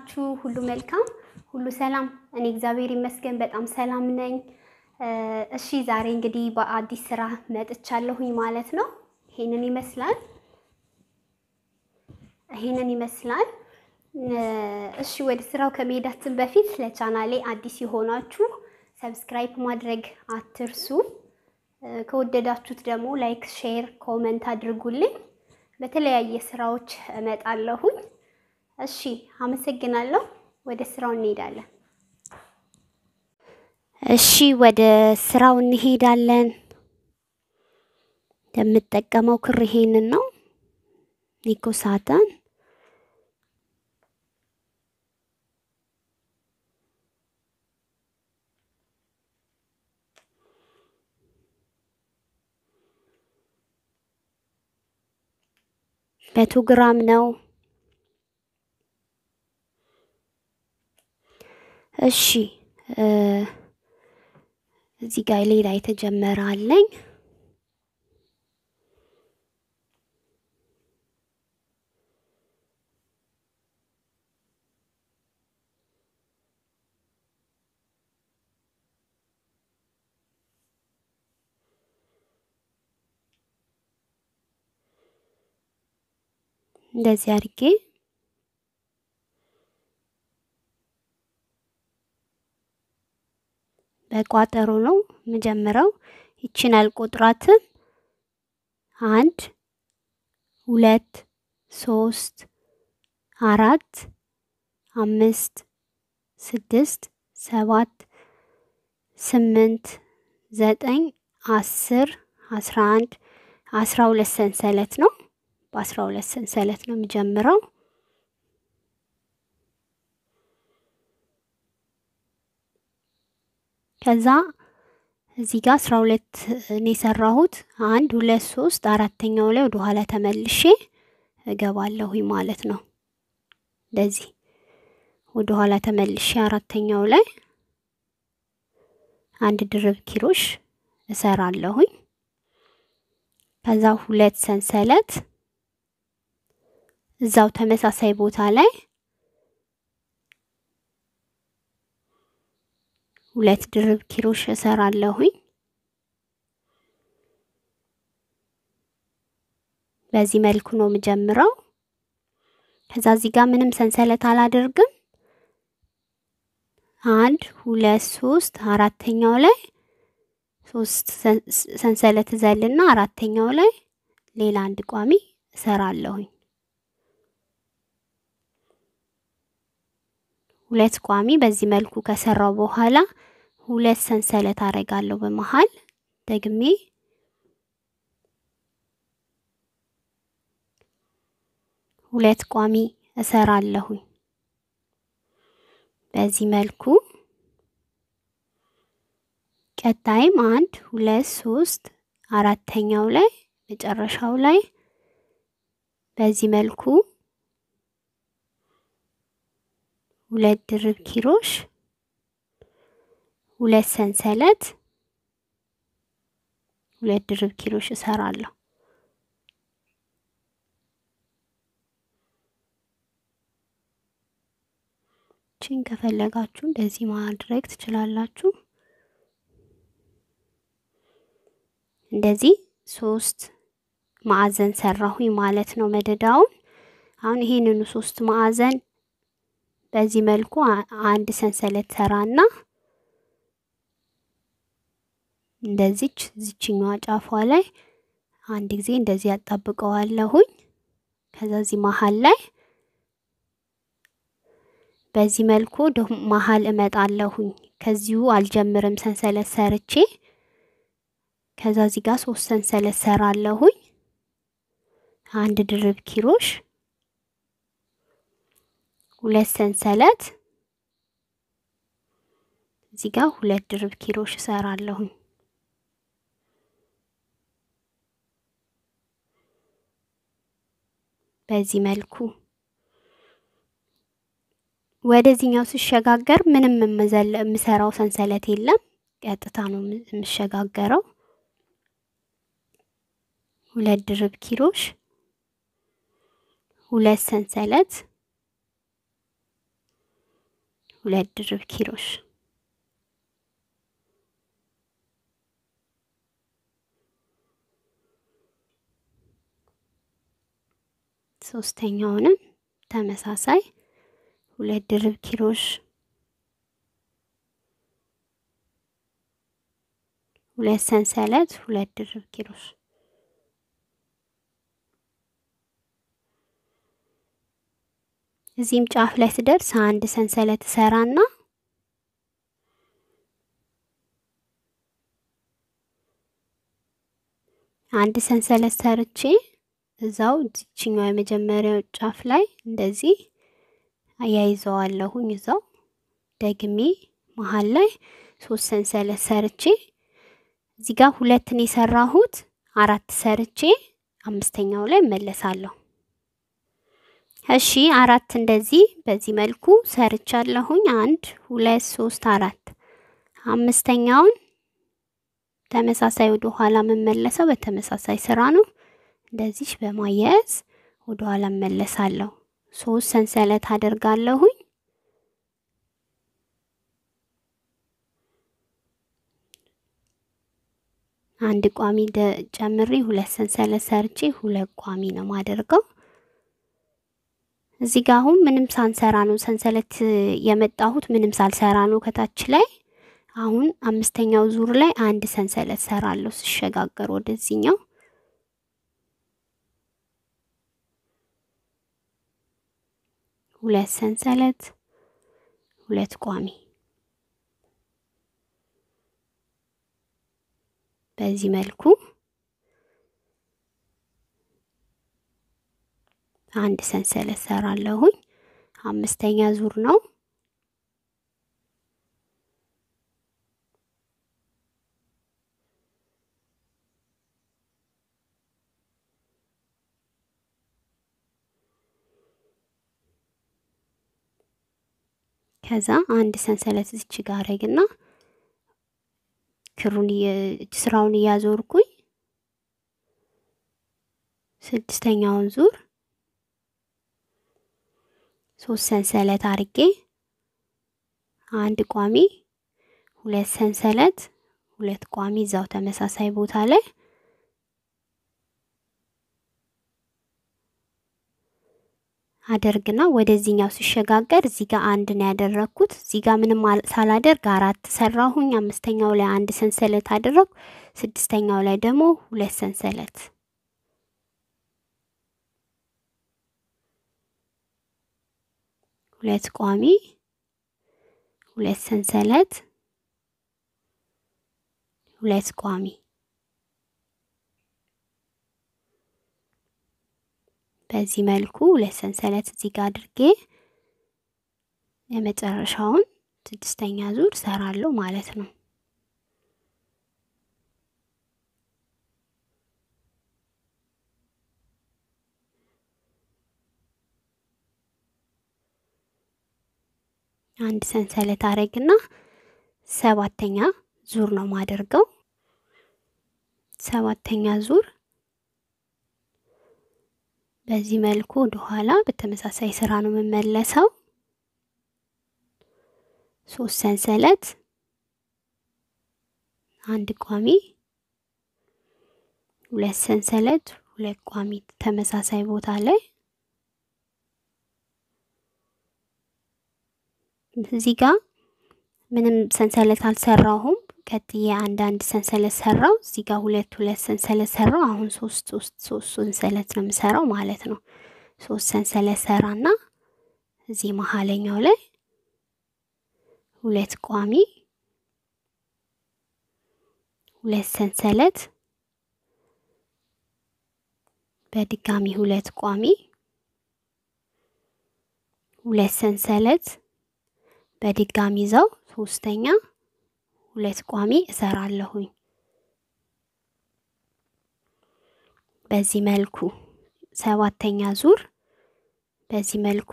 ናችሁ? ሁሉ መልካም፣ ሁሉ ሰላም? እኔ እግዚአብሔር ይመስገን በጣም ሰላም ነኝ። እሺ ዛሬ እንግዲህ በአዲስ ስራ መጥቻለሁኝ ማለት ነው። ይሄንን ይመስላል ይሄንን ይመስላል። እሺ ወደ ስራው ከመሄዳችን በፊት ለቻናሌ አዲስ የሆናችሁ ሰብስክራይብ ማድረግ አትርሱ። ከወደዳችሁት ደግሞ ላይክ፣ ሼር፣ ኮመንት አድርጉልኝ። በተለያየ ስራዎች እመጣለሁኝ። እሺ አመሰግናለሁ። ወደ ስራው እንሄዳለን። እሺ ወደ ስራው እንሄዳለን። የምጠቀመው ክር ይሄንን ነው ኒኮ ሳተን መቶ ግራም ነው። እሺ እዚህ ጋር ሌላ የተጀመረ አለኝ። እንደዚህ አድርጌ በቋጠሮ ነው የምጀምረው። ይችን አልቆጥራትም። አንድ ሁለት ሶስት አራት አምስት ስድስት ሰባት ስምንት ዘጠኝ አስር አስራ አንድ አስራ ሁለት ሰንሰለት ነው። በአስራ ሁለት ሰንሰለት ነው የምጀምረው። ከዛ እዚህ ጋር አስራ ሁለት እኔ የሰራሁት አንድ ሁለት ሶስት አራተኛው ላይ ወደ ኋላ ተመልሼ እገባለሁኝ ማለት ነው። እንደዚህ ወደ ኋላ ተመልሼ አራተኛው ላይ አንድ ድርብ ኪሮሽ እሰራለሁኝ። ከዛ ሁለት ሰንሰለት እዛው ተመሳሳይ ቦታ ላይ ሁለት ድርብ ኪሮሽ እሰራለሁኝ። በዚህ መልኩ ነው የምጀምረው። ከዛ እዚህ ጋር ምንም ሰንሰለት አላደርግም። አንድ ሁለት ሶስት አራተኛው ላይ ሶስት ሰንሰለት ዘልና አራተኛው ላይ ሌላ አንድ ቋሚ እሰራለሁኝ። ሁለት ቋሚ በዚህ መልኩ ከሰራው በኋላ ሁለት ሰንሰለት አረጋለሁ በመሃል ደግሜ ሁለት ቋሚ እሰራለሁኝ። በዚህ መልኩ ቀጣይም አንድ ሁለት ሶስት አራተኛው ላይ መጨረሻው ላይ በዚህ መልኩ ሁለት ድርብ ኪሮሽ ሁለት ሰንሰለት ሁለት ድርብ ኪሮሽ እሰራለሁ። ቺን ከፈለጋችሁ እንደዚህ ማድረግ ትችላላችሁ። እንደዚህ ሶስት ማዕዘን ሰራሁኝ ማለት ነው መደዳውን። አሁን ይሄንኑ ሶስት ማዕዘን በዚህ መልኩ አንድ ሰንሰለት ሰራና እንደዚች ዝችኛዋ ጫፏ ላይ አንድ ጊዜ እንደዚህ ያጣብቀዋለሁኝ። ከዛ እዚህ መሀል ላይ በዚህ መልኩ መሀል እመጣለሁኝ። ከዚሁ አልጀምርም ሰንሰለት ሰርቼ ከዛ እዚህ ጋር ሶስት ሰንሰለት ሰራለሁኝ። አንድ ድርብ ኪሮሽ ሁለት ሰንሰለት እዚህ ጋር ሁለት ድርብ ኪሮሽ እሰራለሁኝ። በዚህ መልኩ ወደዚህኛው ስሸጋገር ምንም የምሰራው ሰንሰለት የለም። ቀጥታ ነው የምሸጋገረው። ሁለት ድርብ ኪሮሽ ሁለት ሰንሰለት ሁለት ድርብ ኪሮሽ ሶስተኛውንም ተመሳሳይ ሁለት ድርብ ኪሮሽ ሁለት ሰንሰለት ሁለት ድርብ ኪሮሽ እዚህም ጫፍ ላይ ስደርስ አንድ ሰንሰለት እሰራና አንድ ሰንሰለት ሰርቼ እዛው እዚችኛው የመጀመሪያው ጫፍ ላይ እንደዚህ አያይዘዋለሁኝ። እዛው ደግሜ መሀል ላይ ሶስት ሰንሰለት ሰርቼ እዚህ ጋር ሁለትን የሰራሁት አራት ሰርቼ አምስተኛው ላይ እመለሳለሁ። እሺ አራት እንደዚህ በዚህ መልኩ ሰርቻለሁኝ። አንድ ሁለት ሶስት አራት አምስተኛውን ተመሳሳይ ወደ ኋላ የምመለሰው በተመሳሳይ ስራ ነው። እንደዚህ በማያያዝ ወደ ኋላ እመለሳለሁ። ሶስት ሰንሰለት አደርጋለሁኝ። አንድ ቋሚ ጨምሬ ሁለት ሰንሰለት ሰርቼ ሁለት ቋሚ ነው ማደርገው። እዚህ ጋር አሁን ምንም ሳንሰራ ነው ሰንሰለት የመጣሁት፣ ምንም ሳልሰራ ነው ከታች ላይ። አሁን አምስተኛው ዙር ላይ አንድ ሰንሰለት ሰራለሁ ስሸጋገር ወደዚህኛው ሁለት ሰንሰለት ሁለት ቋሚ በዚህ መልኩ አንድ ሰንሰለት ሰራለሁኝ። አምስተኛ ዙር ነው። ከዛ አንድ ሰንሰለት እዚች ጋር አረግና ክሩን ስራውን እያዞርኩኝ ስድስተኛውን ዙር ሶስት ሰንሰለት አርጌ አንድ ቋሚ ሁለት ሰንሰለት ሁለት ቋሚ እዛው ተመሳሳይ ቦታ ላይ አደርግና ወደዚህኛው ሲሸጋገር እዚህ ጋር አንድ ነው ያደረግኩት። እዚህ ጋር ምንም ሳላደርግ አራት ሰራሁኝ። አምስተኛው ላይ አንድ ሰንሰለት አደረግኩ። ስድስተኛው ላይ ደግሞ ሁለት ሰንሰለት ሁለት ቋሚ ሁለት ሰንሰለት ሁለት ቋሚ በዚህ መልኩ ሁለት ሰንሰለት እዚህ ጋር አድርጌ የመጨረሻውን ስድስተኛ ዙር ሰራለሁ ማለት ነው። አንድ ሰንሰለት አረግና ሰባተኛ ዙር ነው ማደርገው። ሰባተኛ ዙር በዚህ መልኩ ወደ ኋላ በተመሳሳይ ስራ ነው የምመለሰው። ሶስት ሰንሰለት አንድ ቋሚ ሁለት ሰንሰለት ሁለት ቋሚ ተመሳሳይ ቦታ ላይ እዚህ ጋር ምንም ሰንሰለት አልሰራሁም። ቀጥዬ አንድ አንድ ሰንሰለት ሰራው። እዚህ ጋር ሁለት ሁለት ሰንሰለት ሰራው። አሁን ሶስት ሶስት ሶስት ሰንሰለት ነው የምሰራው ማለት ነው። ሶስት ሰንሰለት ሰራና እዚህ መሀለኛው ላይ ሁለት ቋሚ ሁለት ሰንሰለት በድጋሚ ሁለት ቋሚ ሁለት ሰንሰለት በድጋሚ ይዘው ሶስተኛ ሁለት ቋሚ እሰራለሁኝ። በዚህ መልኩ ሰባተኛ ዙር በዚህ መልኩ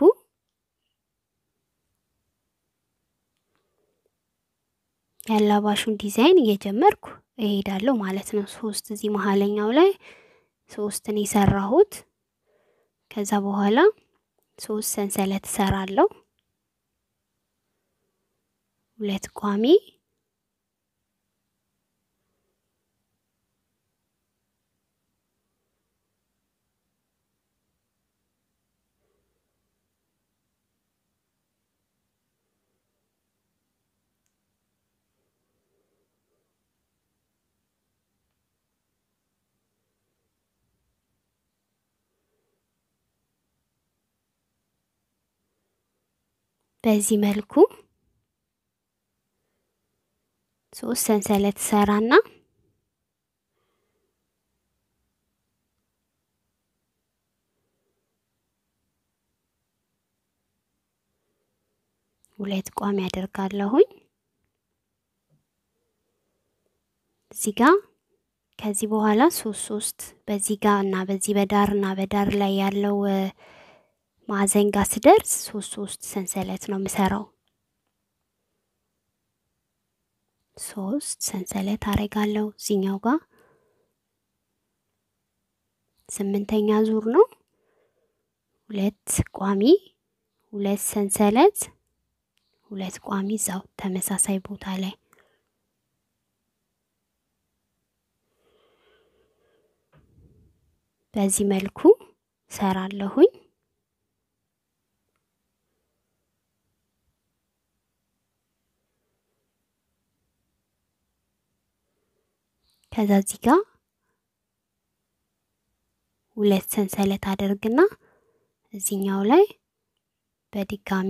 ያላባሹን ዲዛይን እየጀመርኩ እሄዳለሁ ማለት ነው። ሶስት እዚህ መሀለኛው ላይ ሶስትን የሰራሁት ከዛ በኋላ ሶስት ሰንሰለት እሰራለሁ። ሁለት ቋሚ በዚህ መልኩ ሶስት ሰንሰለት ሰራና ሁለት ቋሚ ያደርጋለሁኝ እዚህ ጋር ከዚህ በኋላ ሶስት ሶስት በዚህ ጋር እና በዚህ በዳር እና በዳር ላይ ያለው ማዕዘን ጋር ስደርስ ሶስት ሶስት ሰንሰለት ነው የምሰራው። ሶስት ሰንሰለት አረጋለሁ እዚኛው ጋር ስምንተኛ ዙር ነው። ሁለት ቋሚ ሁለት ሰንሰለት ሁለት ቋሚ እዛው ተመሳሳይ ቦታ ላይ በዚህ መልኩ ሰራለሁኝ። ከዛ እዚህ ጋር ሁለት ሰንሰለት አደርግና እዚኛው ላይ በድጋሚ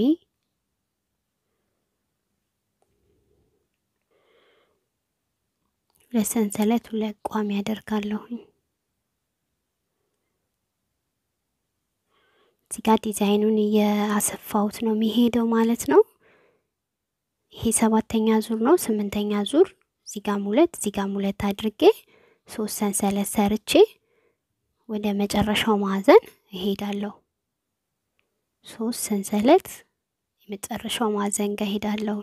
ሁለት ሰንሰለት ሁለት ቋሚ ያደርጋለሁኝ። እዚህ ጋር ዲዛይኑን እያሰፋሁት ነው የሚሄደው ማለት ነው። ይሄ ሰባተኛ ዙር ነው። ስምንተኛ ዙር እዚህ ጋም ሁለት እዚህ ጋም ሁለት አድርጌ ሶስት ሰንሰለት ሰርቼ ወደ መጨረሻው ማዕዘን እሄዳለሁ። ሶስት ሰንሰለት የመጨረሻው ማዕዘን ጋር እሄዳለሁ።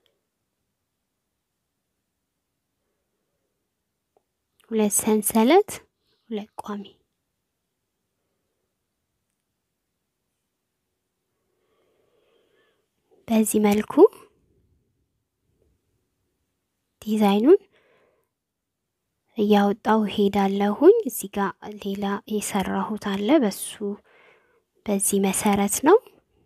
ሁለት ሰንሰለት ሁለት ቋሚ በዚህ መልኩ ዲዛይኑን እያወጣው ሄዳለሁኝ። እዚህ ጋር ሌላ የሰራሁት አለ። በሱ በዚህ መሰረት ነው።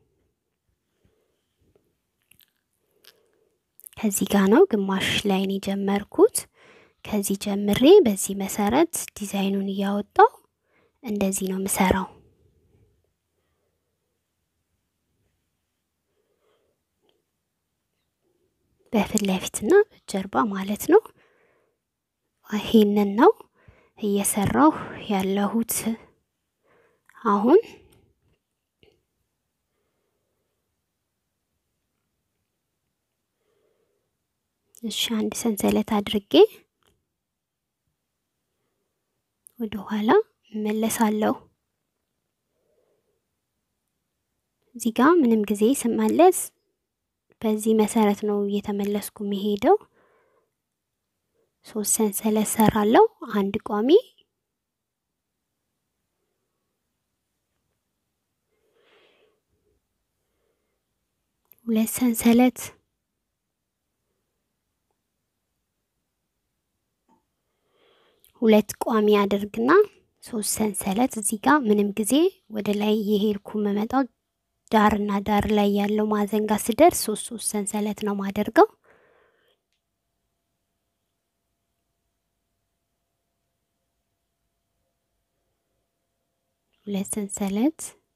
ከዚህ ጋር ነው ግማሽ ላይን የጀመርኩት። ከዚህ ጀምሬ በዚህ መሰረት ዲዛይኑን እያወጣው እንደዚህ ነው የምሰራው። በፊት ለፊትና ጀርባ ማለት ነው። ይሄንን ነው እየሰራሁ ያለሁት አሁን። እሺ አንድ ሰንሰለት አድርጌ ወደ ኋላ እመለሳለሁ። እዚህ ጋር ምንም ጊዜ ስመለስ በዚህ መሰረት ነው እየተመለስኩ የሚሄደው። ሶስት ሰንሰለት ሰራለሁ። አንድ ቋሚ ሁለት ሰንሰለት ሁለት ቋሚ አድርግና ሶስት ሰንሰለት እዚህ ጋር ምንም ጊዜ ወደ ላይ የሄድኩ የምመጣው ዳርና ዳር ላይ ያለው ማዕዘን ጋር ስደርስ ሶስት ሶስት ሰንሰለት ነው ማደርገው። ሁለት ሰንሰለት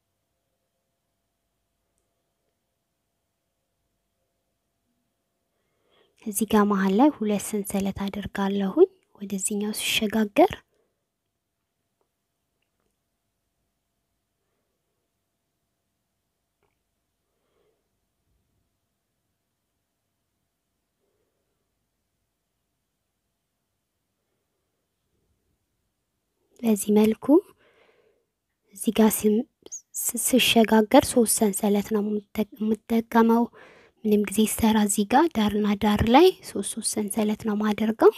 እዚህ ጋር መሀል ላይ ሁለት ሰንሰለት አደርጋለሁኝ ወደዚህኛው ሲሸጋገር በዚህ መልኩ እዚህ ጋር ስሸጋገር ሶስት ሰንሰለት ነው የምጠቀመው። ምንም ጊዜ ሰራ እዚህ ጋር ዳርና ዳር ላይ ሶስት ሶስት ሰንሰለት ነው ማደርገው።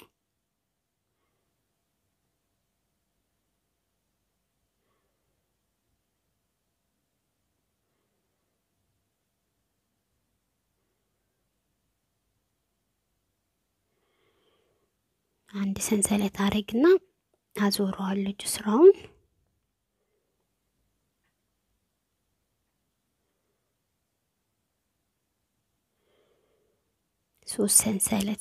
አንድ ሰንሰለት አረግና አዞረዋለሁ ጅስራውን ሶስት ሰንሰለት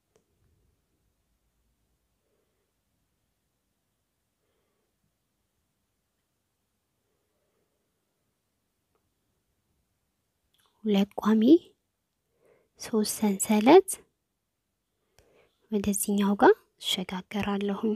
ሁለት ቋሚ ሶስት ሰንሰለት ወደዚህኛው ጋር እሸጋገራለሁኝ።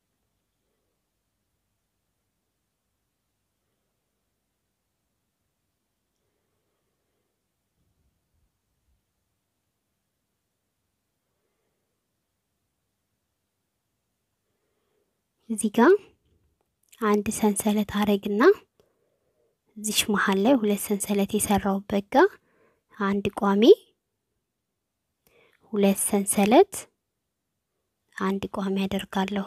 እዚህ ጋር አንድ ሰንሰለት አረግና እዚች መሀል ላይ ሁለት ሰንሰለት የሰራውበት ጋር አንድ ቋሚ ሁለት ሰንሰለት አንድ ቋሚ አደርጋለሁ።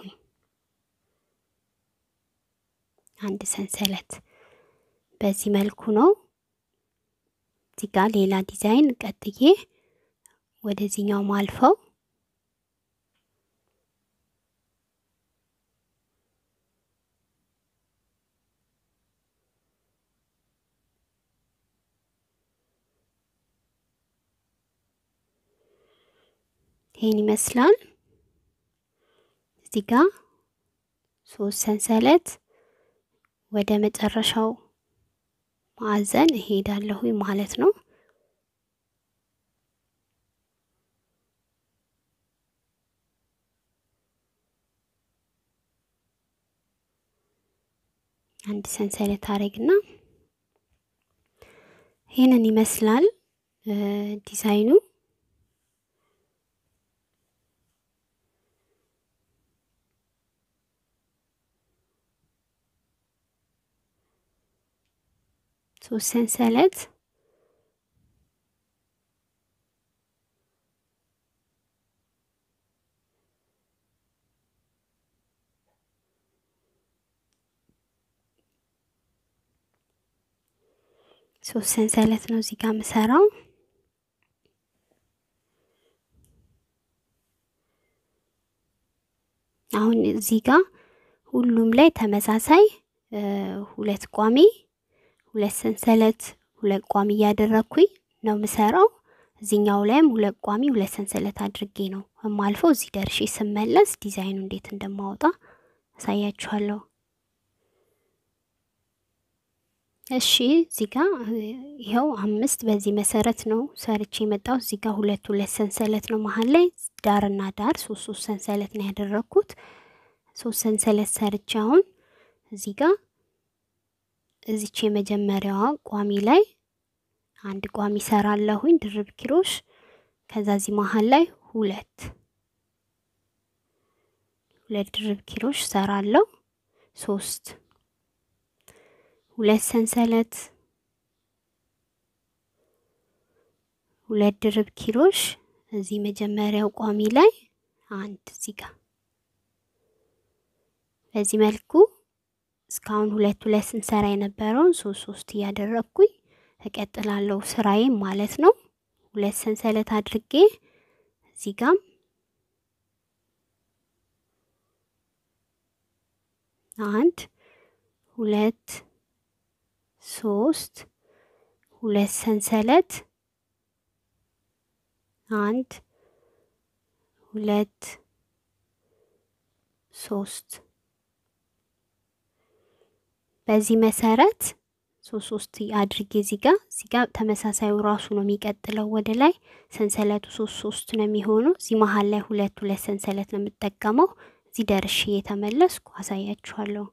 አንድ ሰንሰለት በዚህ መልኩ ነው። እዚህ ጋር ሌላ ዲዛይን ቀጥዬ ወደዚህኛው ማልፈው ይህን ይመስላል። እዚህ ጋር ሶስት ሰንሰለት ወደ መጨረሻው ማዕዘን እሄዳለሁ ማለት ነው። አንድ ሰንሰለት አረግና ይህንን ይመስላል ዲዛይኑ። ሶስት ሰንሰለት ሶስት ሰንሰለት ነው እዚህ ጋር የምሰራው። አሁን እዚህ ጋር ሁሉም ላይ ተመሳሳይ ሁለት ቋሚ ሁለት ሰንሰለት ሁለት ቋሚ እያደረግኩኝ ነው የምሰራው። እዚህኛው ላይም ሁለት ቋሚ ሁለት ሰንሰለት አድርጌ ነው የማልፈው። እዚህ ደርሼ ስመለስ ዲዛይኑ እንዴት እንደማወጣ አሳያችኋለሁ። እሺ እዚህ ጋር ይኸው አምስት በዚህ መሰረት ነው ሰርቼ የመጣው። እዚህ ጋር ሁለት ሁለት ሰንሰለት ነው መሀል ላይ ዳርና ዳር ሶስት ሶስት ሰንሰለት ነው ያደረግኩት። ሶስት ሰንሰለት ሰርቼ አሁን እዚህ ጋር እዚች የመጀመሪያዋ ቋሚ ላይ አንድ ቋሚ ሰራለሁኝ ድርብ ኪሮሽ። ከዛ እዚህ መሀል ላይ ሁለት ሁለት ድርብ ኪሮሽ ሰራለሁ። ሶስት ሁለት ሰንሰለት ሁለት ድርብ ኪሮሽ እዚህ መጀመሪያው ቋሚ ላይ አንድ እዚህ ጋር በዚህ መልኩ እስካሁን ሁለት ሁለት ስንሰራ የነበረውን ሶስት ሶስት እያደረግኩኝ እቀጥላለሁ ስራዬም ማለት ነው። ሁለት ሰንሰለት አድርጌ እዚህ ጋም አንድ ሁለት ሶስት ሁለት ሰንሰለት አንድ ሁለት ሶስት በዚህ መሰረት ሶስት ሶስት አድርጌ እዚህ ጋር እዚህ ጋር ተመሳሳዩ ራሱ ነው የሚቀጥለው ወደ ላይ ሰንሰለቱ ሶስት ሶስት ነው የሚሆነው። እዚህ መሀል ላይ ሁለት ሁለት ሰንሰለት ነው የምጠቀመው። እዚህ ደርሼ የተመለስኩ አሳያችኋለሁ።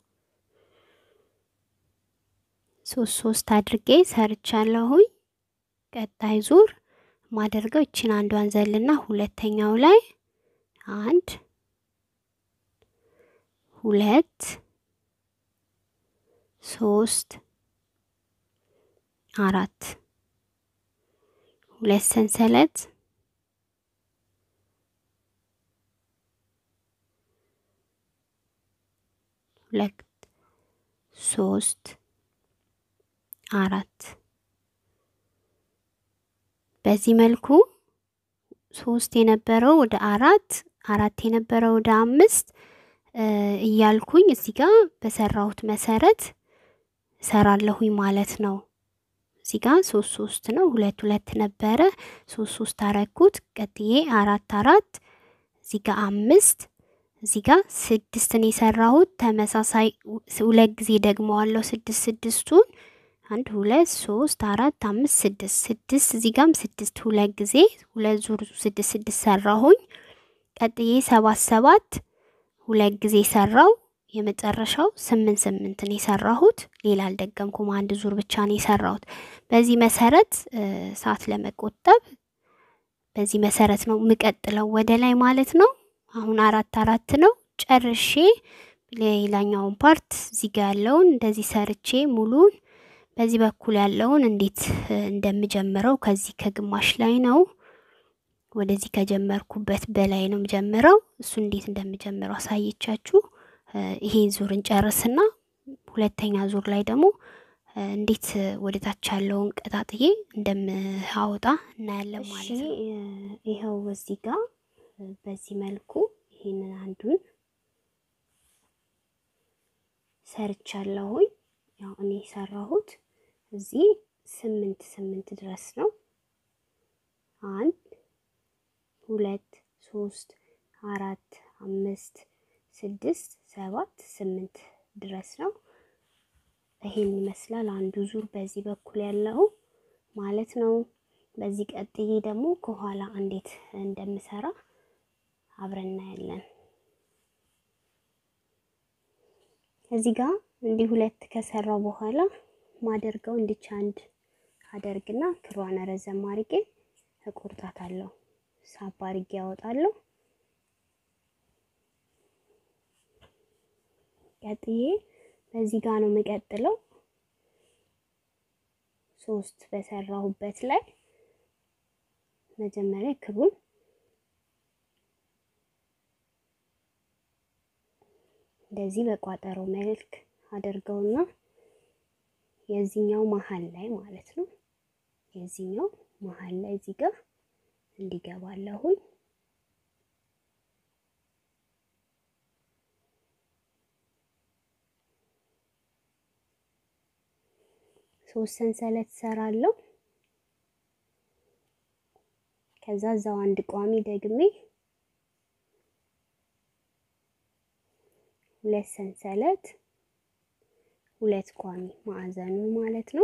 ሶስት ሶስት አድርጌ ሰርቻለሁኝ። ቀጣይ ዙር ማደርገው ይችን አንዷን ዘልና ሁለተኛው ላይ አንድ ሁለት ሶስት አራት ሁለት ሰንሰለት ሁለት ሶስት አራት በዚህ መልኩ ሶስት የነበረው ወደ አራት አራት የነበረ ወደ አምስት እያልኩኝ እዚህ ጋር በሰራሁት መሰረት እሰራለሁኝ ማለት ነው። እዚህ ጋር ሶስት ሶስት ነው፣ ሁለት ሁለት ነበረ፣ ሶስት ሶስት አረኩት። ቀጥዬ አራት አራት፣ እዚህ ጋር አምስት፣ እዚህ ጋር ስድስትን የሰራሁት ተመሳሳይ ሁለት ጊዜ ደግመዋለሁ። ስድስት ስድስቱን አንድ ሁለት ሶስት አራት አምስት ስድስት ስድስት እዚህ ጋም ስድስት ሁለት ጊዜ ሁለት ዙር ስድስት ስድስት ሰራሁኝ። ቀጥዬ ሰባት ሰባት ሁለት ጊዜ ሰራው። የመጨረሻው ስምንት ስምንትን የሰራሁት ሌላ አልደገምኩም። አንድ ዙር ብቻ ነው የሰራሁት። በዚህ መሰረት ሰዓት ለመቆጠብ በዚህ መሰረት ነው የምቀጥለው ወደ ላይ ማለት ነው። አሁን አራት አራት ነው ጨርሼ ሌላኛውን ፓርት እዚህ ጋር ያለውን እንደዚህ ሰርቼ ሙሉን በዚህ በኩል ያለውን እንዴት እንደምጀምረው ከዚህ ከግማሽ ላይ ነው ወደዚህ ከጀመርኩበት በላይ ነው የምጀምረው። እሱ እንዴት እንደምጀምረው አሳየቻችሁ። ይሄን ዙር እንጨርስና ሁለተኛ ዙር ላይ ደግሞ እንዴት ወደ ታች ያለውን ቀጣጥዬ እንደምአወጣ እናያለን ማለት ነው። ይኸው በዚህ ጋር በዚህ መልኩ ይሄንን አንዱን ሰርቻለሁኝ። ያው እኔ የሰራሁት እዚህ ስምንት ስምንት ድረስ ነው። አንድ ሁለት ሶስት አራት አምስት ስድስት ሰባት ስምንት ድረስ ነው። ይሄን ይመስላል አንዱ ዙር በዚህ በኩል ያለው ማለት ነው። በዚህ ቀጥዬ ደግሞ ከኋላ እንዴት እንደምሰራ አብረን እናያለን። እዚህ ጋር እንዲህ ሁለት ከሰራው በኋላ ማደርገው እንዲች አንድ አደርግና ክሯን ረዘም አድርጌ እቆርጣታለሁ። ሳብ አድርጌ ያወጣለሁ። ቀጥዬ በዚህ ጋር ነው የምቀጥለው። ሶስት በሰራሁበት ላይ መጀመሪያ ክሩን እንደዚህ በቋጠሮ መልክ አድርገውና የዚህኛው መሀል ላይ ማለት ነው። የዚህኛው መሀል ላይ እዚህ ጋር እንዲገባለሁኝ ሶስት ሰንሰለት ሰራለሁ። ከዛ እዛው አንድ ቋሚ ደግሜ ሁለት ሰንሰለት ሁለት ቋሚ ማዕዘኑ ማለት ነው።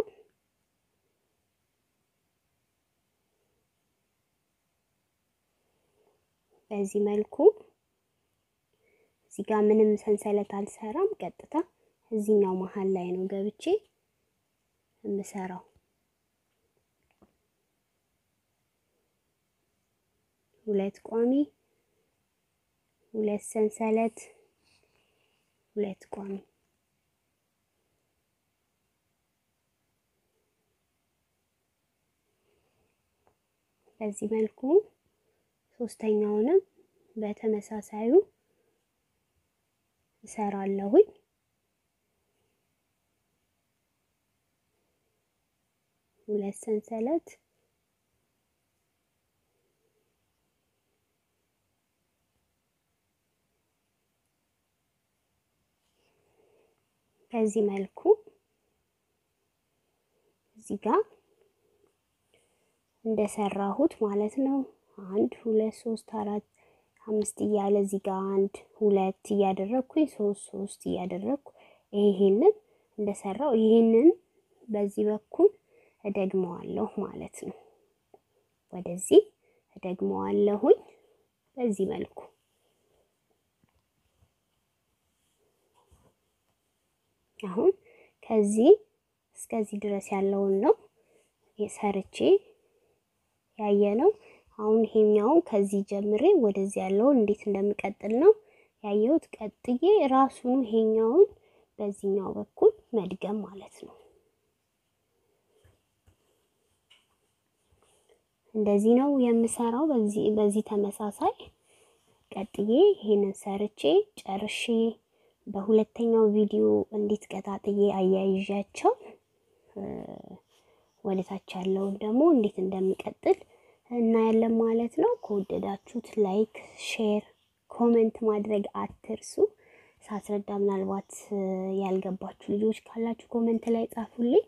በዚህ መልኩ እዚህ ጋር ምንም ሰንሰለት አልሰራም። ቀጥታ እዚህኛው መሀል ላይ ነው ገብቼ የምሰራው። ሁለት ቋሚ ሁለት ሰንሰለት ሁለት ቋሚ በዚህ መልኩ ሶስተኛውንም በተመሳሳዩ እሰራለሁኝ። ሁለት ሰንሰለት በዚህ መልኩ እዚህ ጋር እንደሰራሁት ማለት ነው። አንድ ሁለት ሶስት አራት አምስት እያለ እዚህ ጋር አንድ ሁለት እያደረግኩኝ ሶስት ሶስት እያደረግኩ ይሄንን እንደሰራው ይሄንን በዚህ በኩል እደግመዋለሁ ማለት ነው። ወደዚህ እደግመዋለሁኝ በዚህ መልኩ አሁን ከዚህ እስከዚህ ድረስ ያለውን ነው ሰርቼ ያየ ነው። አሁን ይሄኛውን ከዚህ ጀምሬ ወደዚህ ያለውን እንዴት እንደምቀጥል ነው ያየሁት። ቀጥዬ ራሱን ይሄኛውን በዚህኛው በኩል መድገም ማለት ነው። እንደዚህ ነው የምሰራው። በዚህ በዚህ ተመሳሳይ ቀጥዬ ይሄንን ሰርቼ ጨርሼ በሁለተኛው ቪዲዮ እንዴት ቀጣጥዬ አያይዣቸው ወደ ታች ያለውን ደግሞ እንዴት እንደሚቀጥል እናያለን ማለት ነው። ከወደዳችሁት ላይክ፣ ሼር ኮመንት ማድረግ አትርሱ። ሳስረዳ ምናልባት ያልገባችሁ ልጆች ካላችሁ ኮመንት ላይ ጻፉልኝ።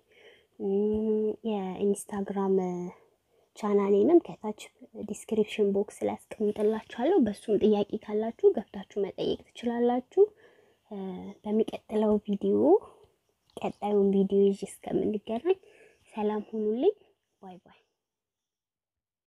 የኢንስታግራም ቻናሌንም ከታች ዲስክሪፕሽን ቦክስ ላይ አስቀምጥላችኋለሁ። በሱም ጥያቄ ካላችሁ ገብታችሁ መጠየቅ ትችላላችሁ። በሚቀጥለው ቪዲዮ ቀጣዩን ቪዲዮ ይዤ እስከምንገናኝ ሰላም ሁኑልኝ። ባይ ባይ።